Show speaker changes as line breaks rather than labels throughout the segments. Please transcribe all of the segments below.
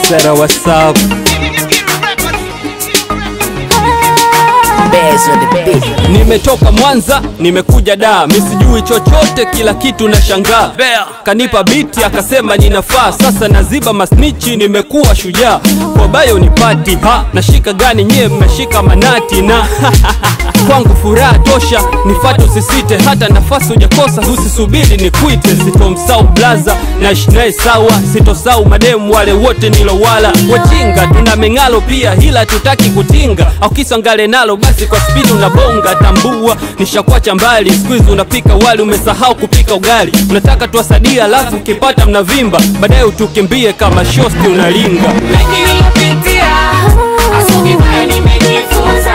Sera WhatsApp
Bears on the beat.
Nimetoka Mwanza, nimekuja Dar, mi sijui chochote, kila kitu na shangaa. Kanipa biti akasema ninafaa, sasa naziba masnichi, nimekuwa shujaa. Kwa bayo ni pati ha, nashika gani nyie mmeshika manati na kwangu furaha tosha, nifate usisite, hata nafasi hujakosa, usisubiri nikuite. Sitomsau blaza, naishi naye sawa, sitosau mademu wale wote nilowala. Wajinga tuna meng'alo pia, ila tutaki kutinga, au kisangale nalo basi kwa spidi unabonga. Tambua nishakwacha mbali, squeeze unapika wali, umesahau kupika ugali. Unataka tuwasadia, alafu ukipata mnavimba, baadaye utukimbie kama shosti unalinga.
Mengi nilipitia, asubuhi nayo nimejifunza.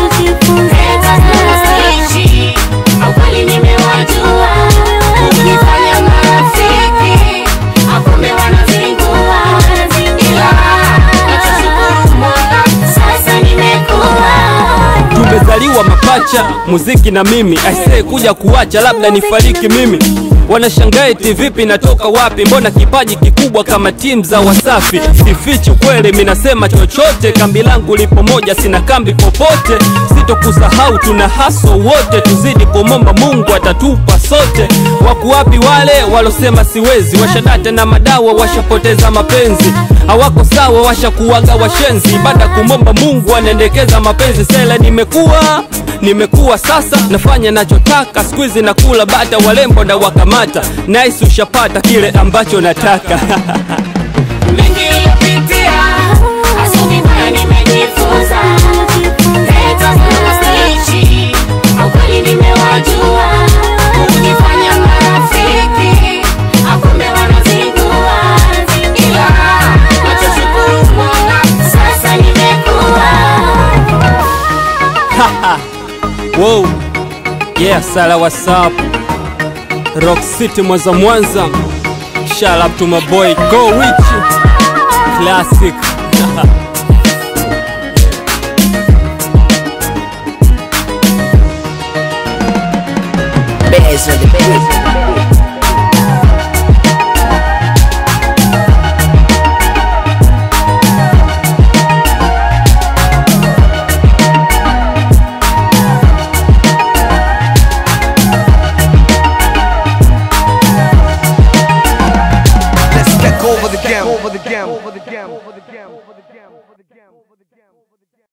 Haters na snitchi, au kweli nimewajua. Kunifanya marafiki, akumbe wanazingua. Ila, nachoshukuru Mola, sasa nimekuwa.
tumezaliwa mapacha muziki na mimi aisee kuja kuacha labda nifariki mimi wanashangaa eti vipi natoka wapi mbona kipaji kikubwa kama timu za wasafi sifichi kweli minasema chochote kambi langu lipo moja sina kambi popote sitokusahau tuna haso wote tuzidi kumomba mungu atatupa sote waku wapi wale walosema siwezi washadata na madawa washapoteza mapenzi hawako sawa washakuwaga washenzi baada kumomba mungu anaendekeza mapenzi sela nimekuwa nimekuwa sasa nafanya nachotaka skuizi nakula bata walembo na wakamata nice ushapata kile ambacho nataka
Mengi nilipitia, asubuhi nayo nimejifunza. Haters na snitchi, au kweli nimewajua. Kunifanya marafiki, akumbe wanazingua. Ila, nachoshukuru Mola, sasa nimekuwa.
wow. yeah sala whatsapp rock city mwanza mwanza shout out to my boy go rich classic
Bears on the beat.
Let's take over the game. Over the game. Over the game. Over the game. Over the game. Over the game.